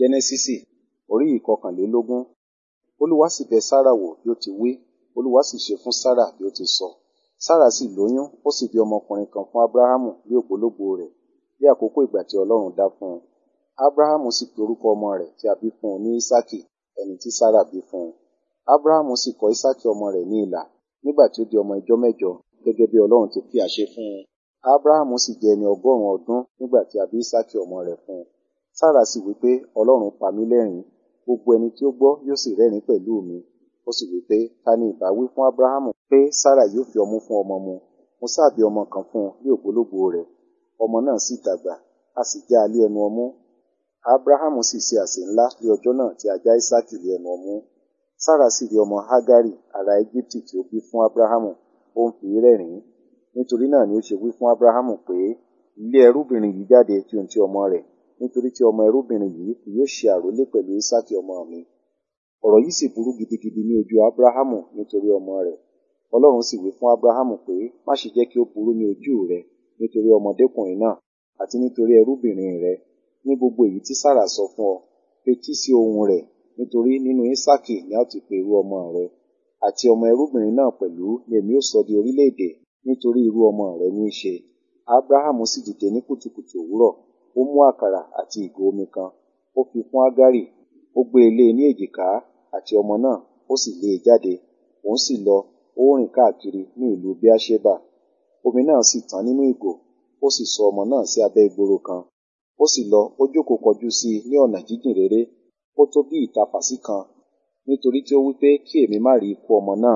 Jẹ́nẹ́sísì orí ìkọkànlélógún. Olúwa sì bẹ Sárà wò bí ó ti wí, Olúwa sì ṣe fún Sárà bí ó ti sọ. Sárà sì lóyún, ó sì bí ọmọkùnrin kan fún Ábúráhámù ní ògbólógbòó rẹ̀, ní àkókò ìgbà tí Ọlọ́run dá fún un. Ábúráhámù sì pe orúkọ ọmọ rẹ̀ tí a bí fún un ní Ísákì, ẹni tí Sárà bí fún un. Ábúráhámù sì kọ Ísákì ọmọ rẹ̀ ní ilà, nígbà tí ó di ọmọ ijọ́ mẹ́jọ, gẹ́gẹ́ bí Ọlọ́run ti fi àṣẹ fún un. Ábúráhámù sì jẹ́ ẹni ọgọ́rùn-ún ọdún nígbà tí a bí Ísákì ọmọ rẹ̀ fún un. Sárà sì wí pé, Ọlọ́run pa mí lẹ́rìn-ín, gbogbo ẹni tí ó gbọ́ yóò sì rẹ́rìn-ín pẹ̀lú mi. Ó sì wí pé, ta ni ìbá wí fún Ábúráhámù pé Sárà yóò fi ọmú fún ọmọ mu? Mo sá bí ọmọ kan fún un ní ògbólógbòó rẹ̀. Ọmọ náà sì dàgbà, a sì já a lé ẹnu ọmú. Ábúráhámù sì ṣe àsè ńlá ní ọjọ́ náà tí a já Ísákì lé ẹnu ọmú. Sárà sì rí ọmọ Hágárì ará Égíptì tí ó bí fún Ábúráhámù, ó ń fi í rẹ́rìn-ín. Nítorí náà ni ó ṣe wí fún Ábúráhámù pé, lé ẹrúbìnrin yìí jáde tí ohun ti ọmọ rẹ̀, nítorí tí ọmọ ẹrúbìnrin yìí kì yóò ṣe àrólé pẹ̀lú Ísákì ọmọ mi. Ọ̀rọ̀ yìí sì burú gidigidi ní ojú Ábúráhámù nítorí ọmọ rẹ̀. Ọlọ́run sì wí fún Ábúráhámù pé, má ṣe jẹ́ kí ó burú ní ojú rẹ nítorí ọmọdékùnrin náà, àti nítorí ẹrúbìnrin rẹ. Ní gbogbo èyí tí Sárà sọ fún ọ, fetí sí ohùn rẹ̀, nítorí nínú Ísákì ni a ó ti pe irú ọmọ rẹ. Àti ọmọ ẹrúbìnrin náà pẹ̀lú ni èmi ó sọ di orílẹ̀-èdè, nítorí irú ọmọ rẹ ní í ṣe. Ábúráhámù sì dìde ní kùtùkùtù òwúrọ̀, ó mú àkàrà àti ìgò omi kan, ó fi fún Hágárì, ó gbé e lé e ní èjìká, àti ọmọ náà, ó sì lé e jáde. Òun sì lọ, ó rìn káàkiri ní ìlú Beerṣeba. Omi náà sì tán nínú ìgò, ó sì sọ ọmọ náà sí abẹ́ ìgboro kan. Ó sì lọ, ó jókòó kọjú sí i ní ọ̀nà jíjìn réré, ó tó bí ìtapàsí kan, nítorí tí ó wí pé kí èmi má rí ikú ọmọ náà.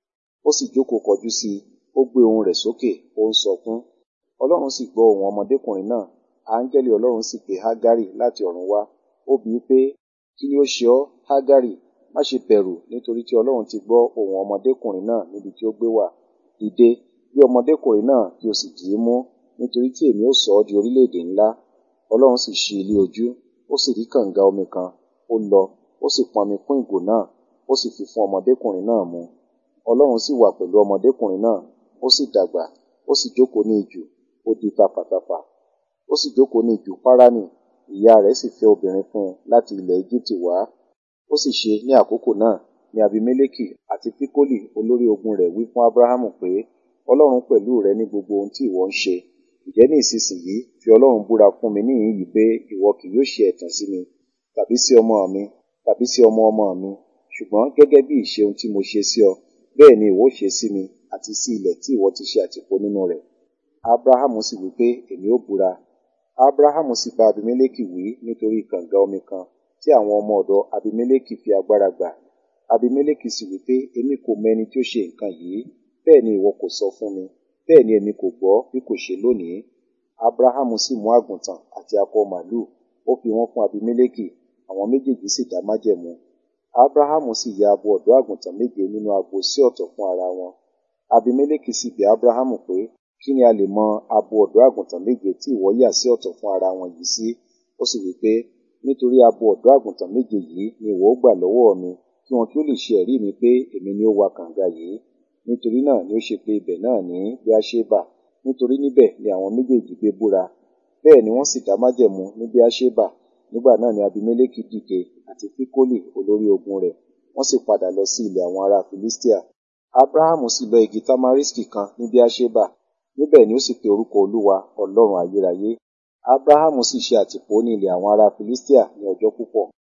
Ó sì jókòó kọjú sí i, ó gbé ohùn rẹ̀ sókè, ó ń sọkún. Ọlọ́run sì gbọ́ ohùn ọmọdékùnrin náà, áńgẹ́lì Ọlọ́run sì pe Hágárì láti ọ̀run wá. Ó bi í pé, kí ni ó ṣe ọ́, Hágárì? Má ṣe bẹ̀rù, nítorí tí Ọlọ́run ti gbọ́ ohùn ọmọdékùnrin náà níbi tí ó gbé wà. Dìde, gbé ọmọdékùnrin náà kí o sì dì í mú, nítorí tí èmi ó sọ ọ́ di orílẹ̀-èdè ńlá. Ọlọ́run sì ṣí ilé ojú, ó sì rí kànga omi kan, ó lọ, ó sì pọnmi kún ìgò náà, ó sì fi fún ọmọdékùnrin náà mu. Ọlọ́run sì wà pẹ̀lú ọmọdékùnrin náà, ó sì dàgbà, ó sì jókòó ní ijù, ó di tafàtafà. Ó sì jókòó ní ijù Páránì, ìyá rẹ̀ sì fẹ́ obìnrin fún un láti ilẹ̀ Égíptì wá. Ó sì ṣe ní àkókò náà ni Abimélékì àti Fíkólì olórí ogun rẹ̀ wí fún Ábúráhámù pé, Ọlọ́run pẹ̀lú rẹ ní gbogbo ohun tí ìwọ ń ṣe. Ǹjẹ́ ní ìsinsìnyí fi Ọlọ́run búra fún mi níhìn-ín yìí pé ìwọ kì yóò ṣe ẹ̀tàn sí mi, tàbí sí ọmọ mi, tàbí sí ọmọ ọmọ mi, ṣùgbọ́n gẹ́gẹ́ bí ìṣe ohun tí mo ṣe sí ọ, bẹ́ẹ̀ ni ìwọ ó ṣe sí mi àti sí ilẹ̀ tí ìwọ ti ṣe àtìpó nínú rẹ̀. Ábúráhámù sì wí pé, èmi ó búra. Ábúráhámù sì bá Abimélékì wí nítorí kànga omi kan tí àwọn ọmọ ọ̀dọ̀ Abimélékì fi agbára gbà. Abimélékì sì wí pé, èmi kò mọ ẹni tí ó ṣe nǹkan yìí, bẹ́ẹ̀ ni ìwọ kò sọ fún mi, bẹ́ẹ̀ ni èmi kò gbọ́ bí kò ṣe lónìí. Ábúráhámù sì mú àgùntàn àti akọ màlúù, ó fi wọ́n fún Abimélékì, àwọn méjèèjì sì dá májẹ̀mú. Ábúráhámù sì ya abo ọ̀dọ́ àgùntàn méje nínú agbo sí ọ̀tọ̀ fún ara wọn. Abimélékì sì bi Ábúráhámù pé, kí ni a lè mọ abo ọ̀dọ́ àgùntàn méje tí ìwọ yà sí ọ̀tọ̀ fún ara wọn yìí sí? Ó sì wí pé, nítorí abo ọ̀dọ́ àgùntàn méje yìí ni ìwọ ó gbà lọ́wọ́ mi, kí wọn kí ó lè ṣe ẹ̀rí mi pé èmi ni ó wa kànga yìí. Nítorí náà ni ó ṣe pé ibẹ̀ náà ní Beerṣeba, nítorí níbẹ̀ ni àwọn méjèèjì gbé búra. Bẹ́ẹ̀ ni wọ́n sì dá májẹ̀mú ní Beerṣeba. Nígbà náà ni Abimélékì dìde àti Fíkólì olórí ogun rẹ̀, wọ́n sì padà lọ sí ilẹ̀ àwọn ará Filistia. Ábúráhámù sì lọ igi tamariski kan ní Beerṣeba, níbẹ̀ ni ó sì pe orúkọ Olúwa, Ọlọ́run ayérayé. Ábúráhámù sì ṣe àtìpó ní ilẹ̀ àwọn ará Filistia ní ọjọ́ púpọ̀.